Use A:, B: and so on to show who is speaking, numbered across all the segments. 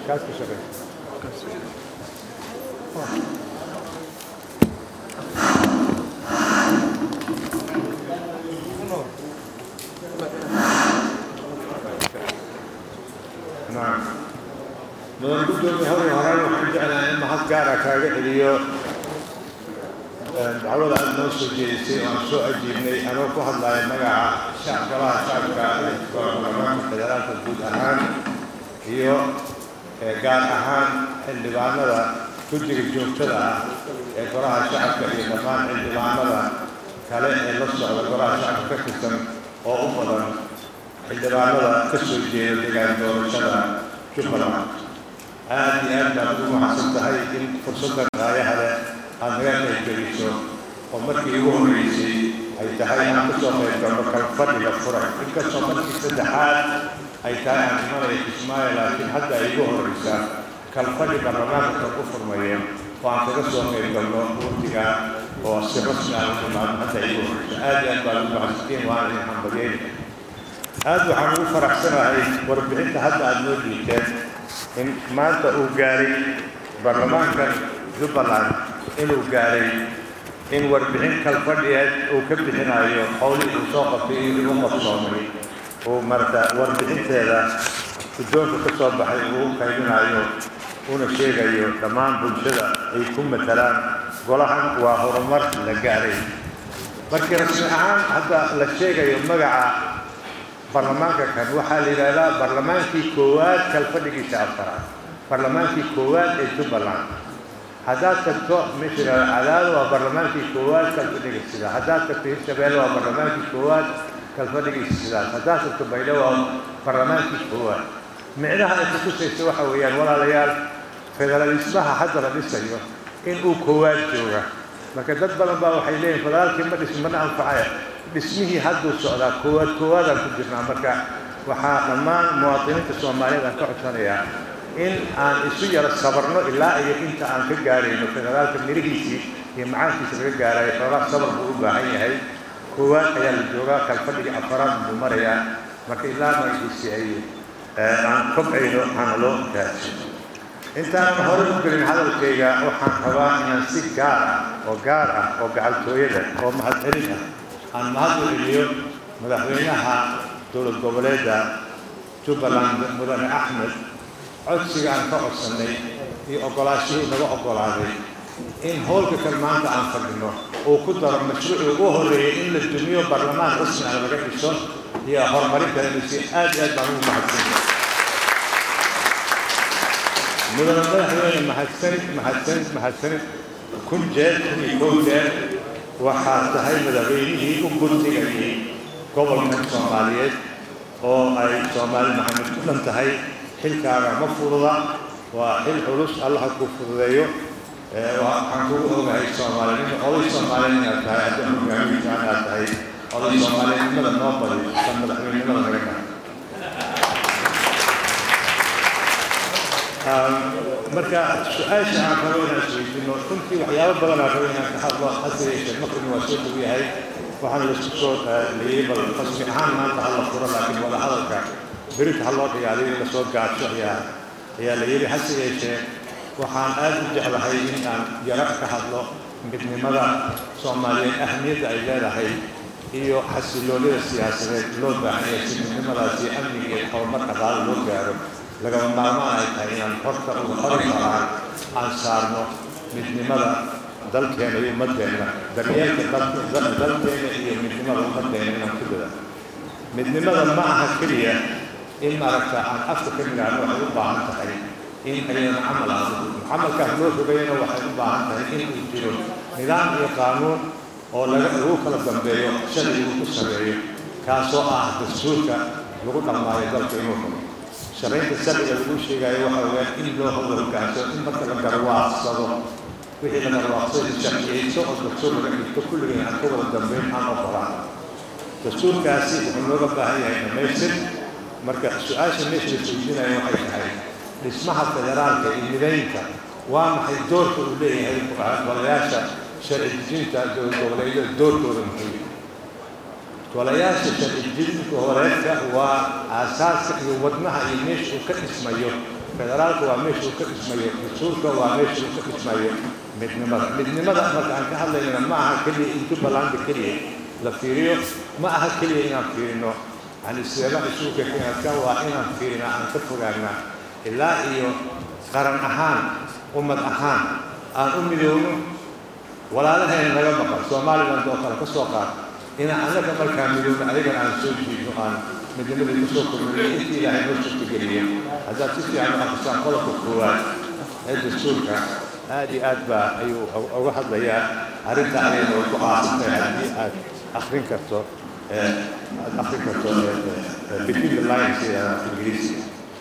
A: kaas ka shaqeysa نعم mudan gudoomiye hore horaan waxaan jeclahay in mahad gaara kaaga celiyo dacwada aad noo soo jeedisay oo aan soo ajiibnay anoo ku hadlaya magaca shacgalaha shacabka ee baarlamaanka federaalka guud ahaan iyo gaar ahaan xildhibaanada guddiga joogtada ah ee golaha shacabka iyo dhammaan xildhibaanada kale ee la socda golaha shacabka ka tirsan oo u badan xildhibaanada ka soo jeeda degaan doorashada jubbaland aad iyo aad baad ugu mahadsan tahay in fursaddan raayaha leh aad naga qaybgeliso oo markii ugu horreysay ay tahay aan kasoo qayb galno kalfadhiga furan inkastoo markii saddexaad ay tahay aan imanaya kismaayo laakiin hadda ay ugu horreysaa kalfadhi baarlamaanka ku furmayeen oo aan kaga soo qayb galno wurtiga oo si rasmi ah u imaado hadda ay ugu horreysa aad iyo aad baad ugu mahadsantiin waana idin hambalyeyna aad waxaan ugu faraxsanahay warbixinta hadda aada noo dhiibteen in maanta uu gaaray baarlamaanka jubbaland inuu gaaray in warbixin kalfadhiyeed uu ka bixinayo howlihii uu soo qabtay iyo igu qabsoomay uu marata warbixinteeda guddoonka ka soo baxay uu u qaybinayo una sheegayo dhammaan bulshada ay ku matalaan golahan waa horumar la gaaray markii rasmi ahaan hadda la sheegayo magaca baarlamaanka kan waxaa la yidhaahdaa baarlamaankii koowaad kalfadhigiisa afaraad baarlamaankii koowaad ee jubbaland haddaad tagto misra cadaado waa baarlamaankii koowaad kalfadhigiisa sidaas haddaad tagto hirshabeelle waa baarlamaankii koowaad kalfadhigiisa sidaas haddaad tagto baydhabo waa baarlamaankii koowaad micnaha ay kutusaysa waxa weeyaan walaalayaal federalismaha hadda la dhisayo in uu koowaad jooga marka dad badan baa waxay leeyihin federaalkii ma dhism mana anfacaya dhismihii hadduu socdaa koowaad koowaadaan ku jirnaa marka waxaa dhammaan muwaadiniinta soomaaliyeed aan ka codsanayaa in aan isu yaro sabarno ilaa iyo inta aan ka gaarayno federaalka mirihiisii iyo macaankiisa laga gaarayo xoogaa sabar buu u baahan yahay koowaad ayaa la joogaa kalfadhigii afaraad buu marayaa marka ilaa magaciisii ay aan kobcayno waxaana loo gaarsiin intaan hore u gelin hadalkayga waxaan rabaa inaan si gaar ah oo gaar ah oo gacaltooyada oo mahadcelin ah aan mahad u celiyo madaxweynaha dowlad goboleedda jubbaland mudane axmed codsiga aan ka codsannay iyo oggolaashihii naga oggolaaday in howlka kan maanta aan fadhino uu ku daro mashruucii ugu horreeyey in la dumiyo baarlamaan rasmi ah laga dhiso iyo horumarinta insi aad iyo aad baan ugu mahadsanya mudane madaxweyne mahadsanid mahadsanid mahadsanid kun jeer kun iyo kow jeer waxaa tahay madaxweynihii u gurdigayay gobolkan soomaaliyeed oo ay soomaali maxamed ku dhan tahay xilkaaga ma fududa waa xil culus allaha kuu fududeeyo waxaan kugu ogahay soomaalinimo oday soomaaliyeed inaad tahay haddii hogaamiinta inaad tahay oday soomaaliyednimada noo badi san madaxweynenimada naga tahay marka su-aasha aan rabo inaan isweydiino runtii waxyaabo badan aan rabo inaan ka hadlo hase yeeshee maqribna waa soo dhow yahay waxaana laisku soo leeyey bal rasmi ahaan maanta ha la furo laakiin wada hadalka berita ha loo dhigaaliyo in lasoo gaajo ayaa ayaa la yidhi hase yeeshee waxaan aad u jeclahay in aan yaro ka hadlo midnimada soomaaliyeed ahmiyadda ay leedahay iyo xasiloonida siyaasadeed loo baahan yahay si midnimadaasi amniga iyo horumar dhaqaale loo gaaro lagama maarmaan ay tahay inaan horta uga hori karaan aan saarno midnimada dalkeena iyo ummadeenna daryeelka dalkeena iyo midnimada ummaddeena inaan ku dada midnimada ma aha keliya in maaragta aan afka ka nidhaahno waxay u baahan tahay in aynan camal aado camalkaas loo rogayana waxay u baahan tahay in uu jiro nidaam iyo qaanuun oo laga lagu kala dambeeyo sharci uu ku sameeyo kaasoo ah dastuurka lagu dhamaayo dalka inuu rabo sharaynta sharciga lagu sheegayo waxa weeyaan in loo hoga hogaansado in marka la garwaaqsado wixii la garwaaqsado sharciyeyso oo dastuur laga dhigto kulligeen aan ka wada dambeyn aan ogolaan dastuurkaasi wuxuu looga baahan yahay dhamaystir marka su-aasha meesha la isweydiinayo waxay tahay dhismaha federaalka iyo midaynta waa maxay doorka uu leeyahay golayaasha sharci dejinta dowlad goboleedyada doorkooda muxuu golayaasha sharci dejinta horeedka waa aasaaska iyo wadnaha iyo meesha uu ka dhismayo federaalka waa meeshuu ka dhismayo dastuurka waa meeshuu ka dhismayo midnimada midnimada marka aan ka hadlaynana ma aha keliya in jubbalanda keliya la fiiriyo ma aha keliya inaan fiirino yani sideeba isugu kekenadka waa inaan fiirina aan ka fogaana ilaa iyo qaran ahaan ummad ahaan aan u midoowno walaalaheen naga maqan somaliland oo kale ka soo qaad inaan annaga markaa midoowno ayagana aan soo jiidno aan midnimadii ku soo kordhinay intii ilaahay noo suurtageliyey haddaad si fiican u aqrisaan qodobka koowaad ee dastuurka aad iyo aad baa ayuu uga hadlayaa arrinta ayayna way ku aasantahay haddii aad akrin karto aad akrin karto between the lines ingiriisiga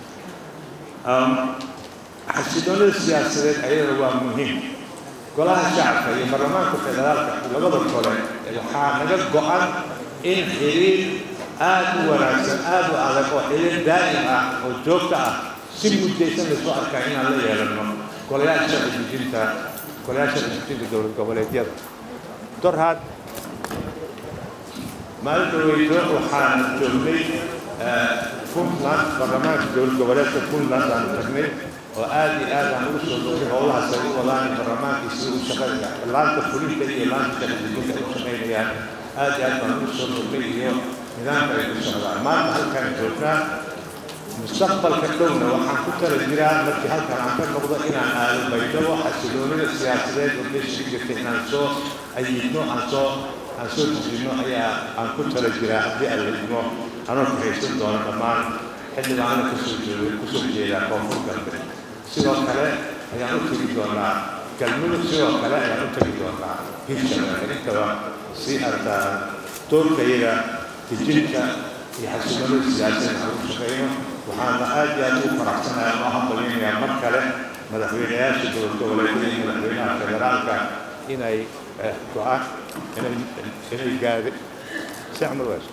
A: xasiloonida siyaasadeed ayadana waa muhiim golaha shacabka iyo baarlamaanka federaalka labada kole waxaa naga go-an in xiriir aad u wanaagsan aad u adag oo xiriir daa'im ah oo joogto ah si mudaysan laysu arkaa inaan la yeelano golayaal sharci dejinta golayaal sharci dejinta dowlad goboleedyada dorhad maalinta weyto waxaan joognay puntland baarlamaanka dowlad goboleedka puntland aan tagnay oo aad iyo aad aan ugu soo dogay howlahaas ay u wadaan baarlamaankiisi u shaqeeya laanta fulinta iyo laanta sharcidejinta ay u shaqaynayaan aad iyo aad baan ugu soo dogay iyo nidaamka ay ku socdaan maanta halkaan joognaa mustaqbalka dhowna waxaan ku tala jiraa markii halkan aan ka noqdo inaan aado baydhabo xasiloonida siyaasadeed oo meesha ka jirta inaan soo ayidno aan soo aan soo dejinno ayaa aan ku tala jiraa haddii aan la idmo anoo ka haysan doono dhammaan xildhibaano kasoo jeedo kusoo jeedaa koonfur galbeed sidoo kale ayaan u tegi doonaa galmudug sidoo kale ayaan u tegi doonaa hirshabeelle intaba si artaa doorkayaga dejinta iyo xasiloonida siyaasadeed aan u shaqeyno waxaana aad iyo aad ugu faraxsanahay ama hambalinayaa mar kale madaxweynayaasha dowlad goboleedyada iyo madaxweynaha federaalka inay go-aan inay inay gaade sicma waas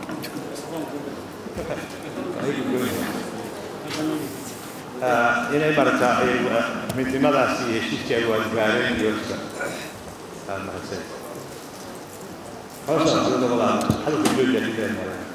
A: inay marata midnimadaasi iyo heshiiskii ay waajgaareen iyo mahadsan hawsha labada hadalka jooja dhideen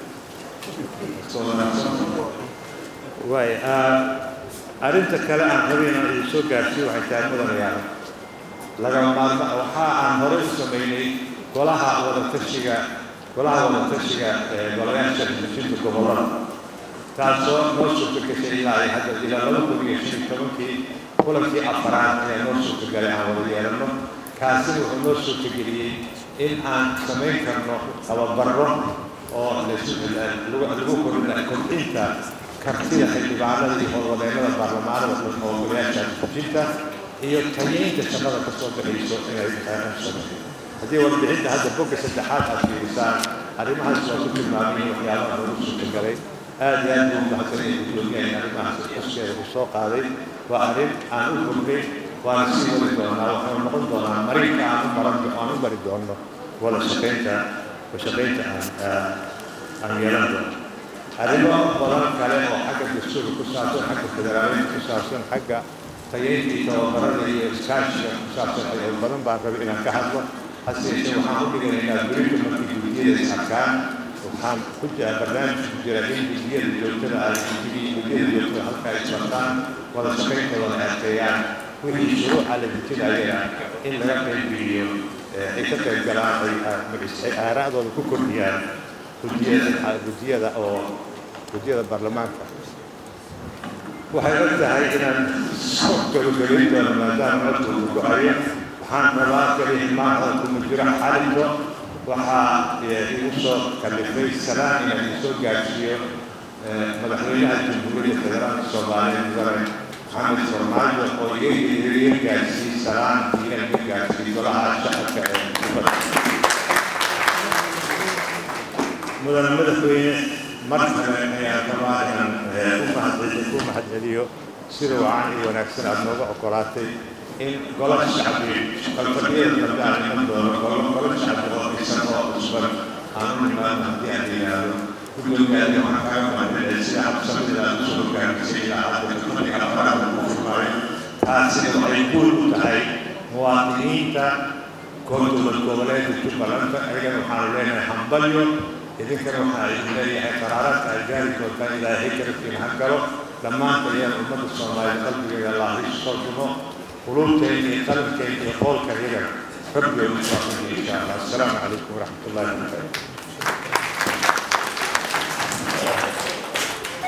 A: waay arrinta kale aan rabay inaan idin soo gaarsiiyo waxay tahay mudanayaal lagama maarma waxa aan hore u sameynay golaha wadatashiga golaha wadatashiga ee golayaasha dejinta gobollada taasoo noo suurtagashay ilaa ay hadda ilaa laba kun iyo shan iyo tobankii kulankii afaraad ayaa noo suurtagalay aan wada yeelano kaasina wuxuu noo suurtageliyey in aan samayn karno tababarro oo lagu kordhina kordhinta kartida xildhibaanada iyo howlwadeennada baarlamaanada oo golayaasha dejinta iyo tayeynta shaqada ka soo baxayso inay sameeyo haddii warbixinta hadda bogga saddexaad aad fiirisaan arrimahaas waa ku tilmaamay waxyaabaha lagu suurtagalay aad iyo aad buu mahadsanaya gudoomiyaha arrimahaas xuskeeda u soo qaaday waa arrin aan u fognay waana sii wadi doonaa waxay noqon doonaa marinka aan u maran aan u mari doono wada shaqaynta wada shaqaynta aan aan yeelan doono arrimo badan kale oo xagga dastuurka ku saabsan xagga federaaliyadda ku saabsan xagga tayeynta iyo tababarada iyo iskaashiga ku saabsan ay badan baan rabay inaan ka hadlo hase yeeshee waxaan u dhiganaynaa berito markii gudiyada is arkaan waxaan ku jira barnaamij ku jira in gudiyada joogtada ay gudiyada joogtada halkaa ay bartaan wada shaqayntooda adkeeyaan wixii shuruuca la dejinayana in laga qaybgeliyo ay ka qayb galaan ay aaraa'dooda ku kordhiyaan gudiyada gudiyada oo gudiyada baarlamaanka waxay og tahay inaan soo gabagabayn doono maadaama codkooda go-ayo waxaan rabaa kali maanta kuma jiro xalinto waxaa igu soo kalifay salaan inaan idin soo gaarsiiyo madaxweynaha jamhuuriyadda federaalka soomaaliya mudane maxamed farmaajo oo iga gaarsiiyey salaan iga iga gaarsiiyey golaha shacabka ee kubadda mudane madaxweyne mar kale ayaan rabaa inaan u mahadceliyo ku mahadceliyo sida wacan iyo wanaagsan aada nooga ogolaatay in golo shacbi qalfadhiyada dambe aan iman doono golo golo shacbi oo dhisan oo cusban aan u nimaano haddii aan yidhaahdo gudoomiyaadi waxaan kaaga mahadceliyay sida habsamida aad usoo hogaamisay ilaa hadda kudii afaraada ku furmaayo taasina waxay guul u tahay muwaadiniinta dowlad goboleedka jubbalanta ayagana waxaanu leenahay hambalyo idinkana waxaa idin leeyahay qaraaraadka ay gaari doontaan ilaahay garabkiina ha galo dhammaanta iyana ummadda soomaaliya qalbigeeda allah isu soo dumo quluubteena iyo qalbkeena iyo qoolka yaga rabbigeenu soo insha allah assalaamu calaykum waraxmat ullahi wabarakatu